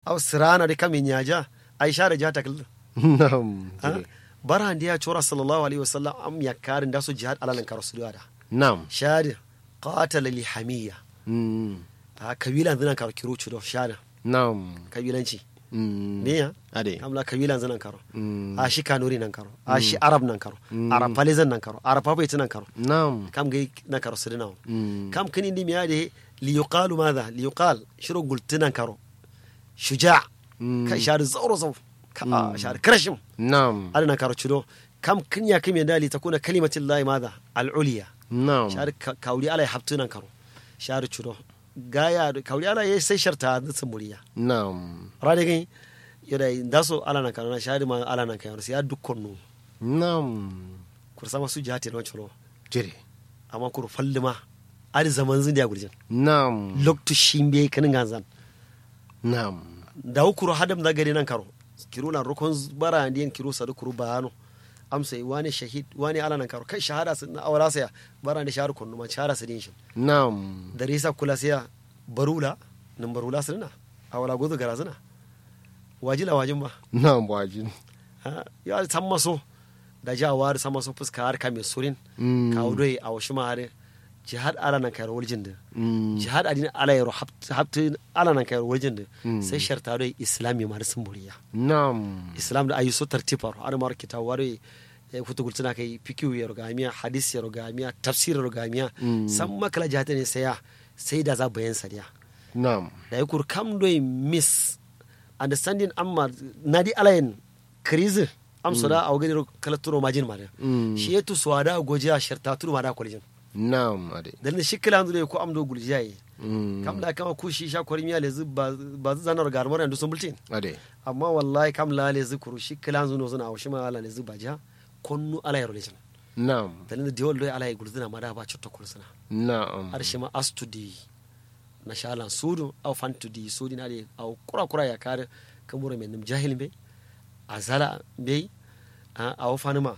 aw sirana de kamin yaja ai share jata kal nam ha jire bara ndiya chora sallallahu alaihi wasallam am yakarin da su jihad alalan karo su da nam shade qatala li hamiya Mm. ha kabila zinan karo kiro chudo shade nam kabilanci Mm. me ya ade kamla kabila zinan karo Mm. a shi kanuri nan karo a shi arab nan karo arab palizan nan karo arab papaiti nan karo nam kam gai nan karo su dinawo Mm. kam kini ndi miyade liyuqalu madha liyuqal shiro gultinan karo shuja Mm. kai shari zauro zau ka a shari krashim nam adana karo chudo kam kinya kim yanda li takuna kalimatin lahi madha al-uliya nam shari ka- kauri ala habtunan karo shari chudo gaya da- kauri ala yayi sai sharta da muriya nam rade gai yoda ndaso ala nan karo na shari ma ala nan karo sai ya dukkan nu nam kursama su jihati no chudo jire amma kur fallima adi zaman zin dia gurjin nam loktu shimbe kanin ganzan nam da hukuru hadam da gari nan karo kiro na rukun bara ndiyan kiro sadu kuru bayano amsa yi wani shahid wani ala nan karo kai shahada sun na awara saya bara ndi shahar kunnu ma shahada su din shi nam da risa kula saya barula nan barula sun na awala gozo gara zina wajila wajin ba nam wajin ha ya san maso da jawar san maso fuska har kame surin Mm. ka wudoi a washi ma har jihad ala nan kayar waljin da Mm. jihad adin ala yaro habtu ala nan kayar waljin da Mm. sai sharta doi islami ma da sun buriya nam islam da ayi so tartifar har mar kita ware kutu gultuna kai fikiyu ya rogamiya hadis ya rogamiya tafsir ya rogamiya Mm. san makala jihata ne sai ya sai da za bayan sariya nam da ya kur kam doi miss understanding amma nadi alayin krizi am soda a wagani kala turo majin ma da Mm. shi ya tusuwa da gojiya sharta turo ma da kwalijin nam ade dalilin shi kila hanzu ko am do guljiya yi Mm. kam la kama ku shi sha kwari miya lezu ba ba zu zanar garmar yanzu sun bultin ade amma wallahi kam la lezu kuru shi kila hanzu no suna awshi ma ala lezu ba ja konnu ala yaro lejin nam dalilin da yawal doy ala yi gulzina ma da ba cutta kulsuna nam har shi ma astudi na shalan sudu au fantudi sudi na de au kura kura ya kare kamura men nim jahil be azala be a au fanima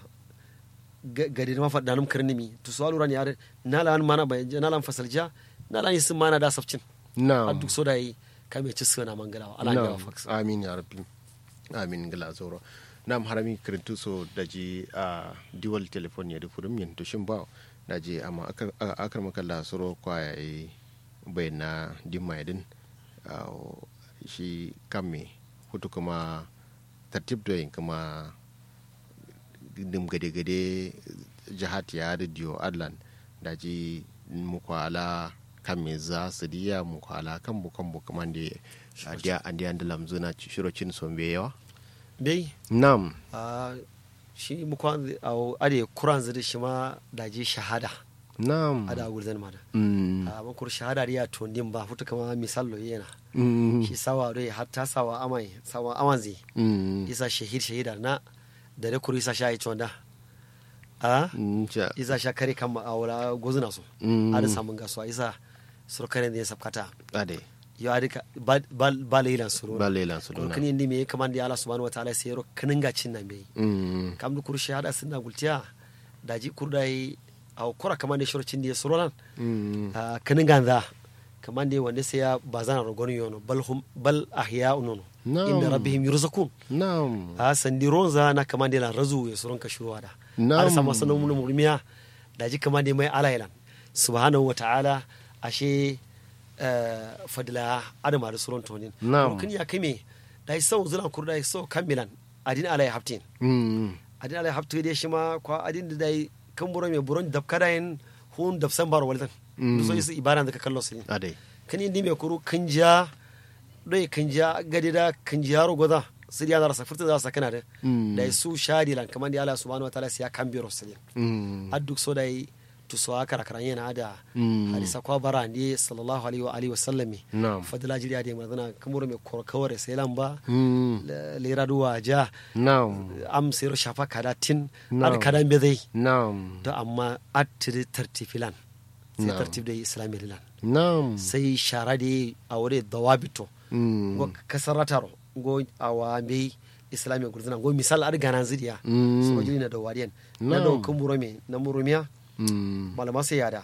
gadi ma fadda num karnimi to so alura ne yare nala an mana ba nala an fasalja nala yin sun mana da safcin a nam duk so da yi kame ci suna mangalawa ala ga nam fax amin ya rabbi amin gila zoro nam harami kirintu so daji a diwal telefon ya dufurum yin to shin ba daji amma akar akar makalla soro kwaya yi bayna dimma yadin shi kamme hutu kuma tartib da yin kuma dim gade-gade jihat ya da diyo adlan daji mukwala kan me za su diya mukwala kan bu kan bu kaman da adiya adiya da lamzuna shirocin son bai yawa bai nam a shi mu kwan au ade kuran zidi shi ma da ji shahada nam ada gulzan ma da Mm. a makur shahada riya to nim ba futa kama misallo yana Mm. shi sawa dai hatta sawa amai sawa amanzi Mm. isa shahid shahida na da da kuru isa sha yi chonda a Mm, ja. isa sha kare kan ma'aura gozuna so Mm. ada samun gasuwa isa surkaren da ya sabkata ade yo adika ba ba- ba leilan suru ba lelan su kuru dona kini ndi me kaman da Allah subhanahu wataala sai ro kinin gacin nan bai Mm. kam du kuru shahada sunna gultiya daji kurdai au kura kaman da shirocin da ya suru nan Mm. a kanin ganza kaman da wanda sai ya bazana rogon yono bal hum bal ahya'un nono Na'am. inda rabbihim yurzakun nam a sandi ronza na kaman da lan razu ya suron ka shuruwa da Na'am. har sama sanan mun murmiya daji kaman da mai alailan subhanahu wa ta'ala ashe eh, fadila adama da suron tonin Na'am. kun ya kame da sau zulan kurda sau kamilan adin alai haftin Mm. adin alai haftu dai shi ma kwa adin da dai kan buro mai buron dabkada yin hun dafsan bar waldan Mm. du so yi ibara da ka kallo su ade kan indi mai kuru kan ja dai kan ja gadi da kan ja ro goda su ya zara safirta za su kana da Mm. da su shadi lan kamar da Allah subhanahu wataala sai ya kan biro su Mm. adduk so dai to so aka rakaran yana da Mm. hadisa kwa bara ne sallallahu alaihi wa alihi wa sallami nam fadila jiriya da mazana kamar mai korkawar sai lamba Mm. lera duwa ja nam am sayar shafa kada tin Na'am. ad kadan be zai nam to amma attiri tartifilan sai Na'am. tartib da islami lilan nam sai shara da a wuri dawabito Mm. go kasarataro go awa be islami gurzina go misal ad ganan zidiya Mm. so jini na dawariyan na Na'am. do kumurome na murumiya Mm. malama sai yada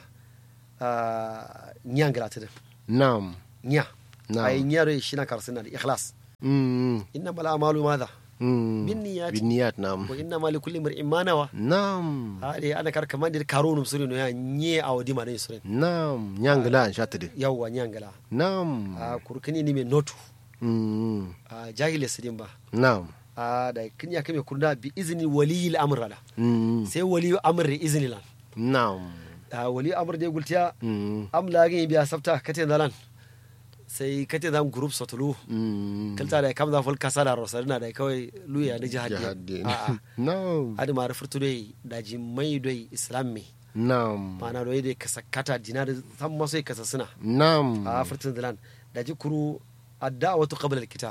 nyan galata da nam nya Na'am. ay nya re shi na karsina da ikhlas Mm. innamal a'malu madha Mm. binniyat binniyat nam wa innama likulli imrin ma nawa nam ade ana kar kamandir karunum surino ya nye awdi ma dai surin nam nyangla an shatade yawwa nyangala nam a kurkini ni me notu Mm. a jahile sidin ba nam a da kinya kame kunda bi izni waliyil amr la Mm. sai wali amr da izni lan nam a wali amr da gultiya Mm. am la ga biya sabta kate dalan sai kate dan group sotulu Mm. kalta da kam da fol kasala rosarina da kawai luya da jihadi jihadi a a nam adi ma rafurtu dai da ji mai dai islam me nam mana dai dai kasa kata dina da san maso kasa suna nam a furtun dalan da ji kuru adda'watu qabla al-qital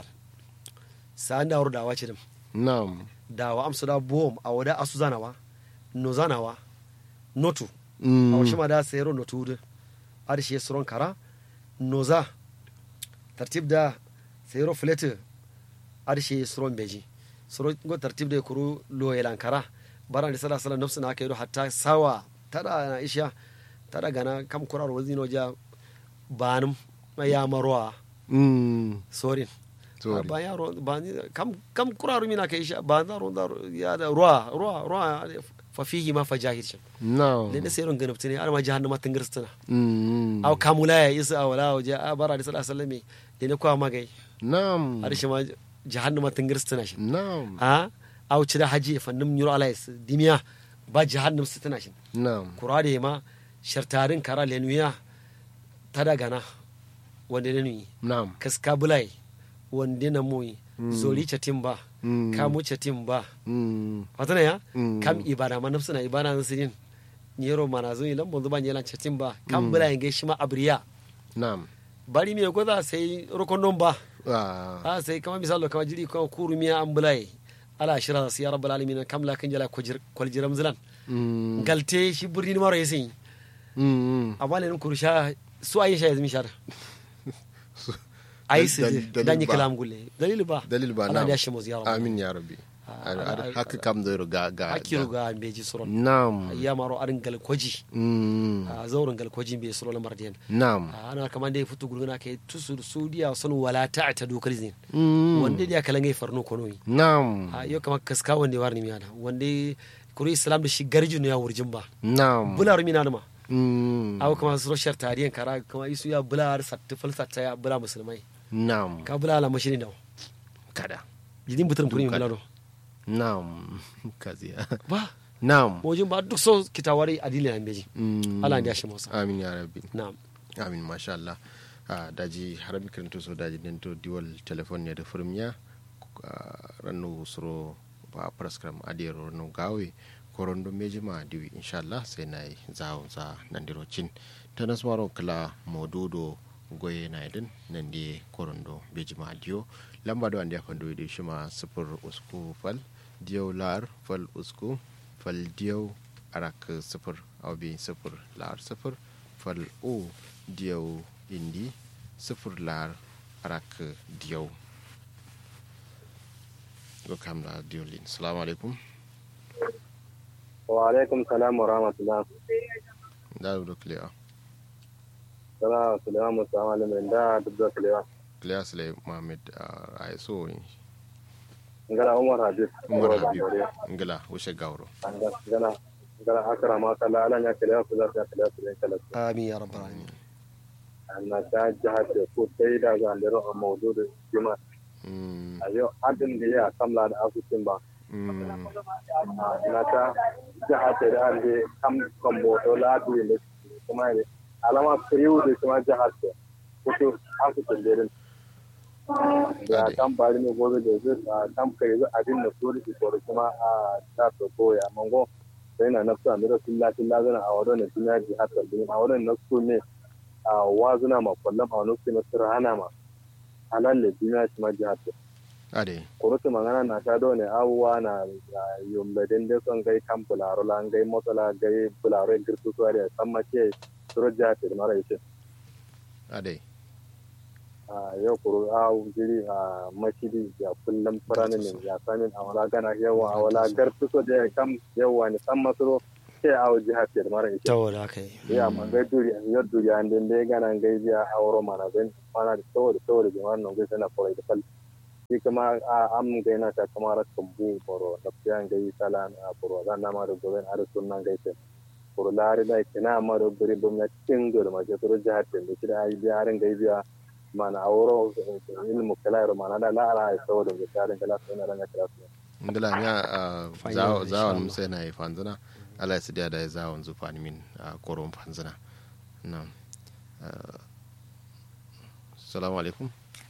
sa'an da da wace dim nam dawa amsu da bom a wada asu zanawa no zanawa notu a Mm. wasu ma da sayaro notu da arshe suron kara noza tartib da sayaro filete arshe suron beji suron go tartib da kuru lo yelan kara baran da sallallahu alaihi nafsu na kai hatta sawa tada na isha tada gana kam kurar wazino ja banum ya marwa Mm. sorin Sorry. ba yaro ba ni kam kam kuraru mina kai sha ba da ron da ya da ruwa ruwa ruwa fa fihi ma fajahir shan nam le da sayron ganabti ne alma jahannama tangirstana Mm. aw kamula ya isa awala waje a bara da sallallahu alaihi wasallam de ne kwa magai nam har shi ma jahannama tangirstana shi nam a aw ci da haji fannum nyuro alais dimiya ba jahannam sitana shi nam kurade ma shartarin kara lenuya tada gana wanda ne ni nam kaska bulai wanda na moyi zori chatin ba Mm. kamu chatin ba Mm. watana ya Mm. kam ibada ma nafsuna ibada na sirin nyero mana zo ilan bonzo ba nyelan chatin ba kam bulai nge shima abriya nam bari mi goza sai rokondon ba Ah. a sai kama misalo kama jiri kama kuru miya an bulai ala shira su ya rabbal alamin kam la kan jala kwaljiram zilan Mm. galte shi burni ni maro yasin Mm. amma ne kurusha su ayi sha yazmi shar ayi su Dal- dalil dan yi ba. kalam gulle dalil ba dalil ba Allah nam ya shi mu ziyara amin ya rabbi Ah, Ar- ar- ah, haka kam da ga ga hakiru ga beji suron nam ya maro arin galkwaji Mm. a zauren galkwajin bai suron mardiyan nam ana kamar da ya fito gurguna kai tusu sudiya sun wala ta ta dokar zin Mm. wanda da kalan gai farno konoyi nam a yau kamar kaska wanda warni miyana wanda kuri islam da shi garjin ya wurjin ba nam bular mina ma Mm. aw kamar su roshar tariyan kara kamar isu ya bular satta falsatta ya bula musulmai nam ka bula la mashini da kada jidin butar furi Duka. bularo nam kaziya ba nam mojin ba duk so kitawari adili na beji Mm. Allah ya shi musa amin ya rabbi na'am amin masha Allah a daji har mi kirinto so daji den to diwal telefon ne da furmiya rannu suro ba praskram adiyaro no gawe korondo meji ma diwi inshallah sai na yi zawon za nan diro cin ta nasmaro kala modudo goye na idin nan di korondo beji ma diyo lamba do andi afando de shima sifir usku fal diyo lar fal usku fal diyo arak sifir awbi sifir lar sifir fal o diyo indi sifir lar arak diyo go kamla diyo lin assalamu alaikum wa alaikum salam wa rahmatullah da do clear sana sulaiman musa malamin da duk da sulaiman clear sule mohammed ay so ngala umar habib umar Ngoro habib Gambore. ngala wushe gawro Anga- ngala ngala akara ma kala ala nya kala ku za ta kala su ne kala su amin ya rabbal alamin anna ta jahat ko sai da ga ndero a mawdudu juma mm ayo adin da ya kamla da asusun ba mm na ta jahat da an de kam kombo to la du ne kuma ne alama kriu da kuma jahat ko to asusun da da kan bari ne gobe da zai a kan kai zai abin da so da ko kuma a ta to ko ya mango sai na nafsu an da tilla tilla zana a wadon ne tilla ji hatta din a wadon na su ne a wazuna ma kullum a wani na sirhana ma halal ne duniya shi ma ji hatta ade kurutu magana na ta dole abubuwa na yumbe din da son gai kan bularo la gai motola gai bularo girtu su da san ma ce suro ji hatta mara yake ade a yau kuro a jiri a mashidi ya kullum firanin ne ya samin a wala gana yawa a wala gartu so da ya kam yawa ne san masoro sai a waje hafi da mara ita tawo da kai ya ma gai duri yau duri an den dai gana gai biya a wuro mana zan mana da saboda saboda da wannan gai sana kawai da fal shi kuma a am ga yana ta kamar kambu boro da fiyan ga yi sala na boro zan na ma da gobe a sun nan gaite boro lari da kina ma da buri bum na tingo da ma ke turu jihar da shi da ai biyarin ga biya mana aworo ilmu kala ro mana da la ala ai saboda ga tarin kala sai na ranga kala ngila nya Fine, zawon insha Allah. musa na yi fanzana ala ya sidiya da ya zawon zufani min a koron fanzana na salamu alaikum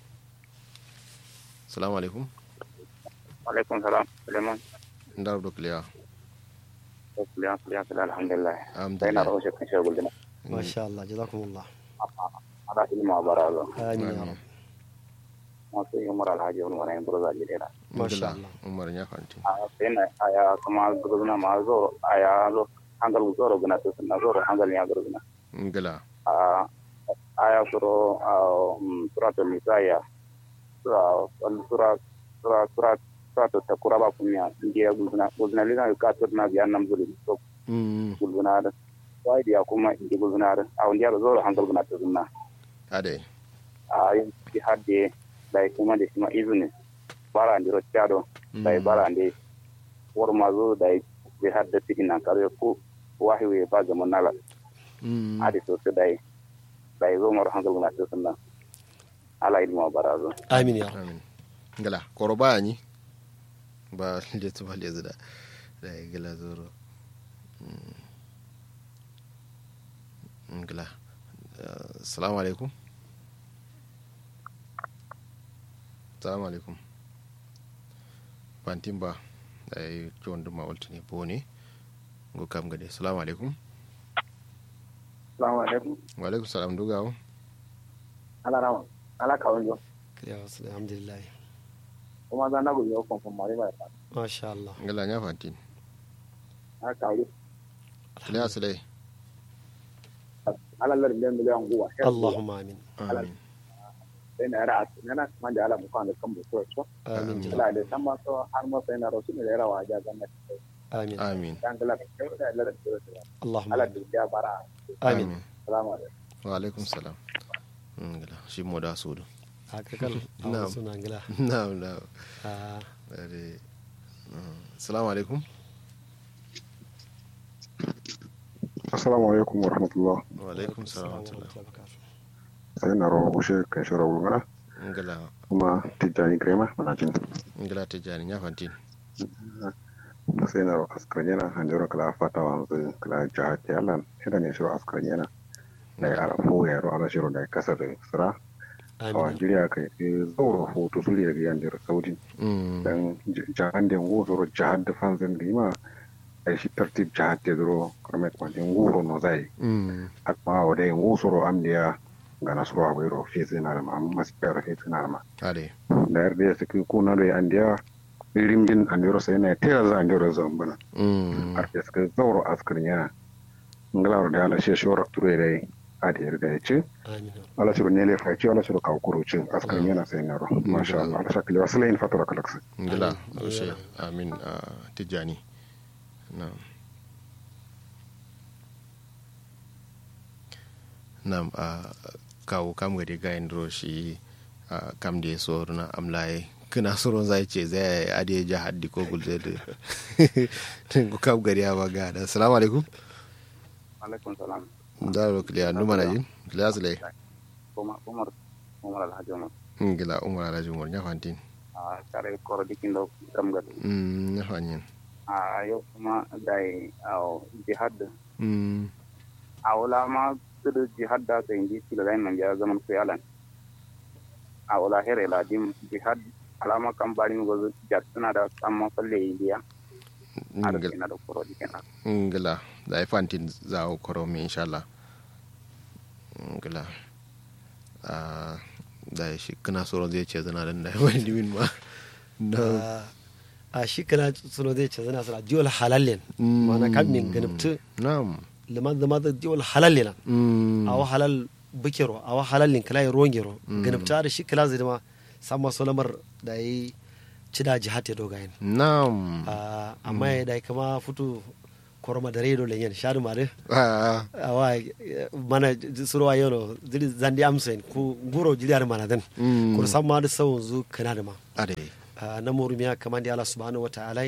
salamu alaikum alaikum salam suleiman ndar do kliya suleiman suleiman suleiman alhamdulillah sai na alhamdulillah rawo shekin shagul dina masha Allah jazakumullah ala ilma barazo amin ya Amin. rab masu yi umar alhaji wani wani buru zaji dina Masha ngila Allah. umar nya fanti a sai na aya kuma gurguna ma zo aya zo hangal zoro guna to sunna zoro hangal ya gurguna ngila a aya suro a suratul nisaya sura sura sura sura sura to takura ba kunya ndiya gurguna gurguna lina ka to na biya nam zulum to Mm, gurguna da wai dia kuma indi gurguna da a ndiya zoro hangal guna to sunna ade a yin ci hadde dai kuma da kuma izini bara ndi roccado dai bara ndi worma zo dai be hadde tikina kare ko wahi we ba zaman nala Mm, adi so se dai dai zo mar hangal na to sunna ala ilmu barazo amin ya rab amin ngila koro baya ni ba letu ba lezu da da ya gila zoro Mm. ngila Uh, salamu alaikum salamu alaikum bantin ba da ya yi kiwon duma waltu ne bo ne go kam gade salamu alaikum assalamu alaikum wa alaikum salam dugawo ala rawa ala kawun jo ya wasu alhamdulillah kuma za na gudu yau konfon mari ba ta masha Allah ngila nya fantin ala kawun ne asalai ala lar miliyan miliyan guwa Allahumma amin amin sai na yara a nana kuma da ala mukan da kan buko so amin jazak ala da san ma so har ma sai na rasu ne da yara wa ja ganna amin amin dan gala da da lar da Allahumma ala amin da ya bara amin assalamu alaikum wa alaikum salam ngila shi mo da sudu haka kal a Na'am. wasu suna gila na'am na'am Ah, Dare. Assalamu alaikum. assalamu alaikum wa rahmatullah Wa alaikum salam wa assalamu rahmatullah. alaikum wa barakatuh. sai na rawa ushe kan shara wulgara Ngala kuma tijjani grema mana jin ngala ta jani ya fantin. da sai na rawa askar yana hanjura kala fata wanzu kala jihar yalan idan ya shiro askar yana da ya arafo ya ro ala shiro da ya kasa da sira a amin wajiriya kai zauro hoto su liya biyan da saudi Mm. dan jihar da ngoro jihar da fanzin lima a shi tartib jihar da zuro karmet kwanjin ngoro no zai Mm. akma wa dai ngusoro amdiya ga nasoro agwero fesi na ma maspero fesi na ma Ade. da yarda ya saki kuna da andiya rimjin andiro sai na tera za andiro zambana Mm. arke suka zauro askar yana ngalawar da ala shi shora ture dai a da yarda ya ce amin ala shiru ne lefa ce ala shiru kawo kuro ce askar yana sai na ro masha Allah ala shakali wasu layin fatura kalaksa Ngala Amin. oshe amin ah, tijani. Na'am. Na'am ah, kawo kam gade ga indro shi ah, kam da so na amlaye kina soron zai ce zai ade ja haddi ko gulze da ko kam gade ya baga da assalamu alaikum alaikum salam da ro kliya numa na jin kliya zalai kuma umar umar alhaji umar ngila umar alhaji umar nya fantin a kare koro dikindo kam ga mm nya fanyin a yau kuma dai a jihad mm a wala ma tudu jihad da ka indi tila dai man ya zaman ku yalan a wala here la dim jihad alama kan bari mi gozo jatsuna da amma falle indiya a da ngila kina da koro dikina ngila da ai fantin za o koro mi inshallah ngila ah da shi kana soron zai ce zana dan da wani dimin ma no Ah, a shi kana suno zai ce zana suna jiwal halallen Mm. mana kan min ganibtu na'am liman zama da jiwal halallen mm awa halal bukiro awa halalin kala ya rongero ganibta da shi kala zai dama sama solamar da yi cida jihad ya dogayen na'am Ah, amma ya dai kama futu koroma da redo lenyen shadu mare Ah, awa eh, mana surwa yono dili zandi amsen ku guro jiliyar mana den Mm. kur samma da sawun zu kana da ma ade Ah, na murumiya kaman da Allah subhanahu wa ta'ala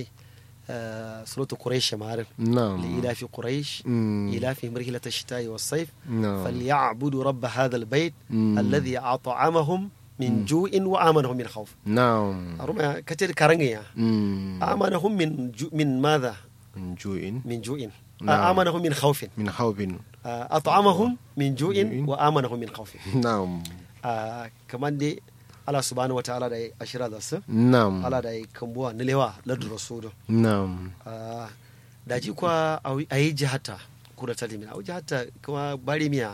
suratu quraish mare na'am لإلاف قريش مم. إلافهم رحلة الشتاء والصيف نعم. فليعبدوا رب هذا البيت مم. الذي أطعمهم من جوع وآمنهم من خوف na'am أرمى كتير كارنجيا Mm. آمنهم من جو من ماذا من جوع من جوع نعم. آه، آمنهم من خوف من خوف آه، أطعمهم من جوع جوع. وآمنهم من خوف نعم آه، كمان دي الله سبحانه وتعالى داي أشرا داس نعم الله داي كمبوا نلوا لد رسول نعم Ah, da ji kwa a yi jihata kura ta limina a jihata kuma bari miya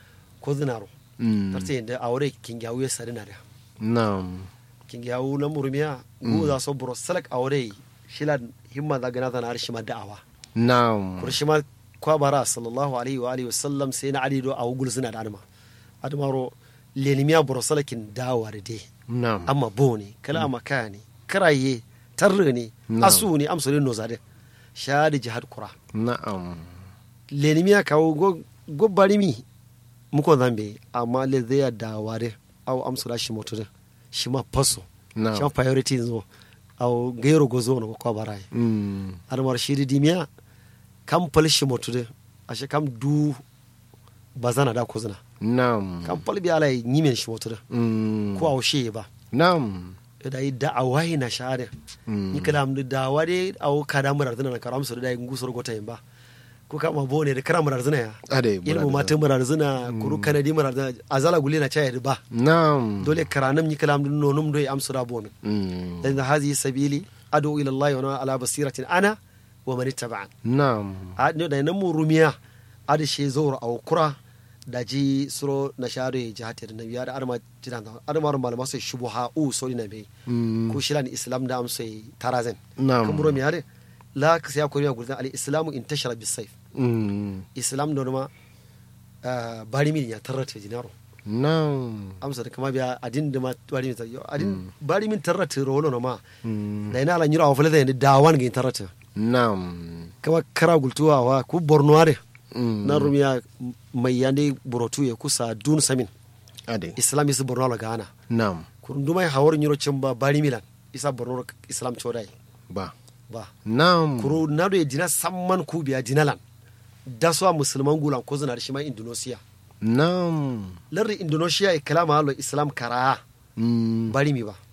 ko zinaro Mm. tarta yadda a wuri kingiyawu ya sari na da نعم kingiyawu na murumiya gu za so buro salak a wuri shila himma za gana zana harshe ma da'awa نعم kur shi ma kwa bara sallallahu alaihi wa alihi wasallam sai na adido a wugul suna da adama adamaro lenimiya buro salakin dawa da dai نعم amma bo ne kala amma kaya ne karaye tarre ne Na'am. asu ne amsalin nozadin sha da jihad kura نعم lenimi ya kawo go- go barimi muko zambe amma le zai ya daware au amsura shi motu shi ma paso نعم shi ma priority zo au gairo go zo no ko barai Mm. armar shi di dimiya kam pal shi motu de ashe kam du bazana da ko zina نعم kam pal bi ala nyimen shi motu de Mm. ko au shi ba نعم da yi da'awa na share Mm. ni kalam da dawa de au kada murar zina na karam su da ngusur gota yin ba ko kama bone da karam murar zina ya ade ilmu mata murar zina kuru kanadi murar zina azala gule na chaya ba نعم dole karanam ni kalam dun nonum do am sura bon Mm. dan hazi sabili adu ila allah wa ana ala basiratin ana wa man ittaba'an نعم a ne da nan murumiya adi she zoro au kura da ji suro na share jihati da nabiya da arma jidan da arma ran malama sai shubuha u so ni nabi Mm. ko shilan islam da am sai tarazen نعم kan murumiya de la ka sai ko riya gurdan al islamu intashara bis sayf Mm. islam da ma bari min ya tarrata jinaro نعم amsa da kama biya adin da ma bari min yo adin bari min tarrata rolo no ma Mm. da ina la nyura wa fulada da dawan ga tarrata نعم kama kara gultuwa wa ku borno are Mm. na rumiya mai yande burotu ya kusa dun samin ade islam isa borno la gana نعم kurunduma hawar nyuro chimba bari milan isa borno islam chodai با ba نعم kuru na do dina samman ku biya dinalan da so musulman gulan ko zina da shi ma indonesia نعم larri indonesia e kalama halo islam kara Mm. bari mi ba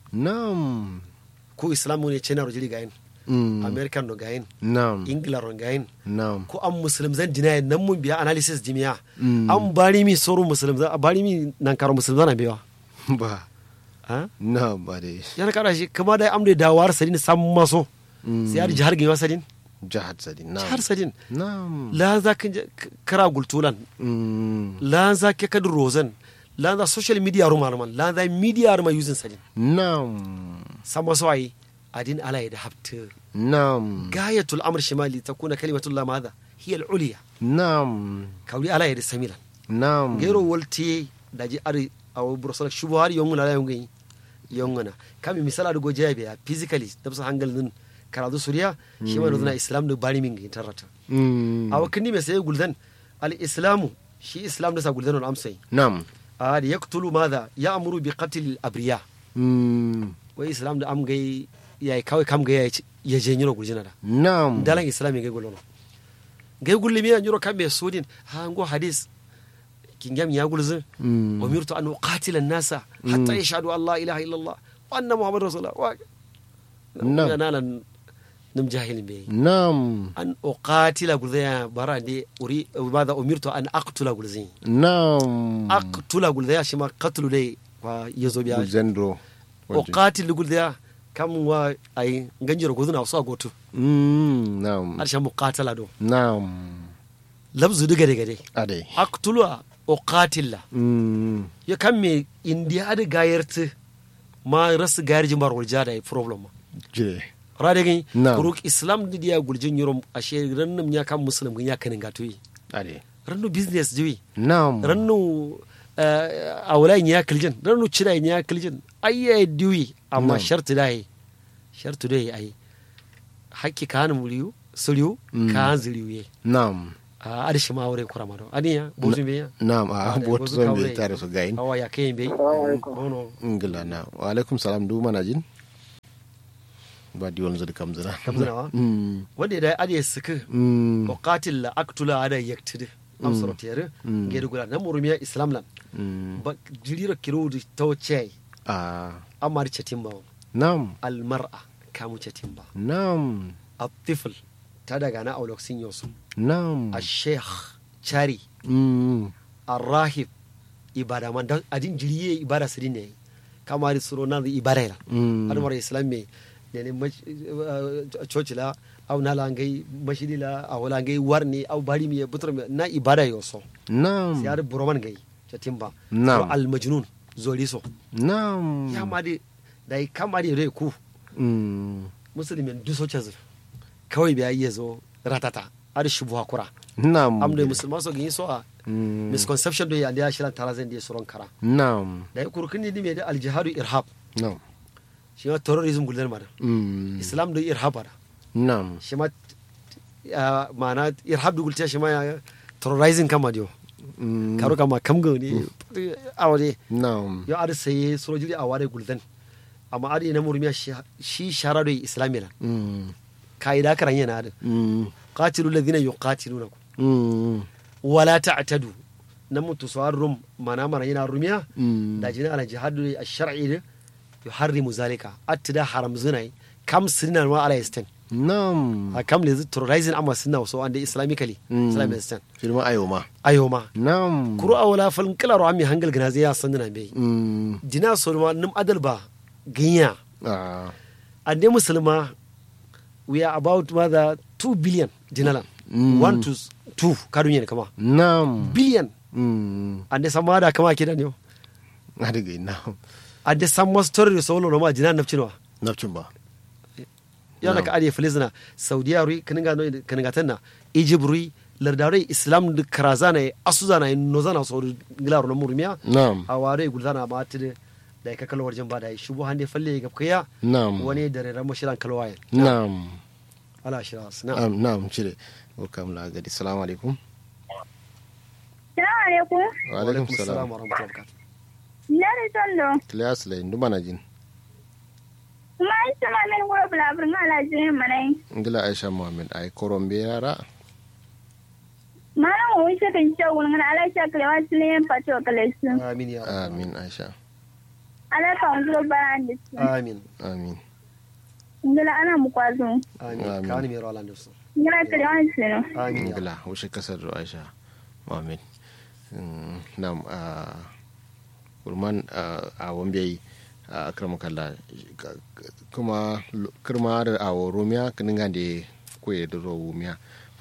نعم ko islam ne china ro jiri gayin Mm. american no gayin نعم ingila ro gayin نعم ko an muslim zan dina nan mun biya analysis jimiya Mm. an bari mi soro muslim zan bari mi nan karo muslim zan biya با ha نعم ade yana kara shi kama da amde da war sadin sam maso Mm. sai har jihar gaiwa sadin جهد سدي نعم jihar sadin نعم la za ka je- k- kara gultulan Mm. la za ka kadu rozan la za social media ru malaman la za media ru ma using sadin نعم sam maso ai adin ala da hafta نعم gayatul amr shimali takuna kalimatullah madha hiya al-ulya نعم kawli ala da samilan نعم gero wolti daji ari awo brosol shubo har yonguna la yongi yongana kami misala do gojabe ya physically dabsa hangal nun karadu suriya shi ma dozna islam do bari min tarata Mm. awa kindi me sai guldan al islamu shi islam da sa guldan on amsai نعم a da yaqtulu madha ya'muru bi qatl al abriya Mm. wai islam da am gai yayi kawai kam gai ya je nyiro guljina da نعم dalan islam gai gulono gai gulli mi nyiro kambe sudin ha ngo hadis kingam ya gulzin Mm. umirtu an uqatila an-nasa hatta yashhadu an la ilaha illa Allah wa anna muhammadar rasulullah wa Na'am. na nan nim jahilin be نعم an uqatila gulzaya bara de uri bada umirtu an aqtula gulzin نعم aqtula gulzaya shi ma qatlu dai wa yazo biya زندرو uqatil gulzaya kam wa ai ganjiro guzuna so goto Mm. نعم arshan muqatala do نعم labzu diga diga dai أدي aqtulu uqatilla Mm. ya kan me indiya ada gayarta ma rasu gayar jimbar wulja da problem ma جي rade gani Na'am. kuruk islam di dia guljin yurum ashe rannum ya kan muslim gani ya kanin gato yi أدي rannu business jiwi نعم rannu awlayin ya kiljin rannu cira ya kiljin ayya diwi amma Na'am. shartu dai shartu dai ai hakki kan muliyu suriu Mm. ka ziriu ye nam a adi shima wure kuramado adiya bozu be ya nam a Ah, bot bozu zon kawre. be tare su gayin awa ya kayin be bono ngila na wa alaikum salam du mana jin ba di wani zuri kamzina Kamzina wa? mm wanda da adi suka mm muqatil la aktula ada yaktide am soro tere Mm. ngede gula na murumiya islam lan mm ba jiriro kiru to che a amar chatimba nam al mar'a kamu chatimba nam الطفل تدغى انا اولوك سينيوس nam الشيخ chari mm الراهب ibada man da adin jiriye ibada sirin ne kama da suro na ibada ila mm har mara islam me ne ne coci la au na la ngai mashidi la au la ngai warni au bari mi butur mi na ibada yo so nam sai har buroman ngai chatimba Na'am. al majnun zoli so nam ya ma di dai kama di re ku mm musulmin du so chazu kawai biya iya zo ratata har shubu hakura nam am da musulman so gin so a mm misconception do ya da shiran tara zan da suron kara nam da ya kurkin ni me da aljihadu irhab nam shi ma terrorism guldan mara mm islam da irhab ara nam shi ma ah, ma'ana irhab da gulta shi ma ya terrorizing kama dio mm karo kama kam ga ni awade nam yo ar sai sojiri a ware guldan amma ar na murmiya shi- shi shara da islamiyya mm kaida karan yana da mm qatilu alladhina yuqatilunakum mm wala ta'tadu na mutu sawar rum mana mana yana rumiya mm da jini ala jihadu ash-shar'i ne yuharrimu zalika attida haram zinai kam sinan wa ala istan nam a kam le terrorizing amma sunna so ande islamically Mm. islamic istan filma ayoma ayoma nam kuru awala fal kala ro ammi hangal gna zai san dina be mm dina so ma num adal ba ginya ah ande musulma we are about mother 2 billion dinalan Mm. 1 to 2 kadun yen kama nam billion mm ande samada kama kidan yo adiga nam ande samma story so lo ma dinan nafcinwa nafcin ba yana Na'am. ka ariya filizina saudiya rui kaninga no kaninga tanna egypt rui lardare islam da karazana asuzana nozana so ngilaro na murmiya nam a ware gulzana ma tide da ka kalwar jamba da shubu hande falle ga kaya nam wani da ran mushiran kalwaye nam ala shiras na am nam cire welcome la gadi assalamu alaikum Salamu alaikum. wa alaikum salam wa rahmatullahi wa barakatuh Nari tondo. class la indu mana jin Kuma ai sama min gura bulabur ngala jini manai. ngila aisha muhammad ay korombe yara Mana wo wishe kan ce wun ngana ala sha kalewa sile pato kalesu. amin ya rabbal amin aisha Ala ka nguro baran disu. amin amin Ngala ana mu kwazo. amin Amin. kani mi rawala ndusu Ngala kalewa sino. amin ya ngila wushe kasar da aisha muhammad Mm, nam a kurman a wambe a akramakalla kuma kirma da awo romiya kaninga da kuye da ro wumiya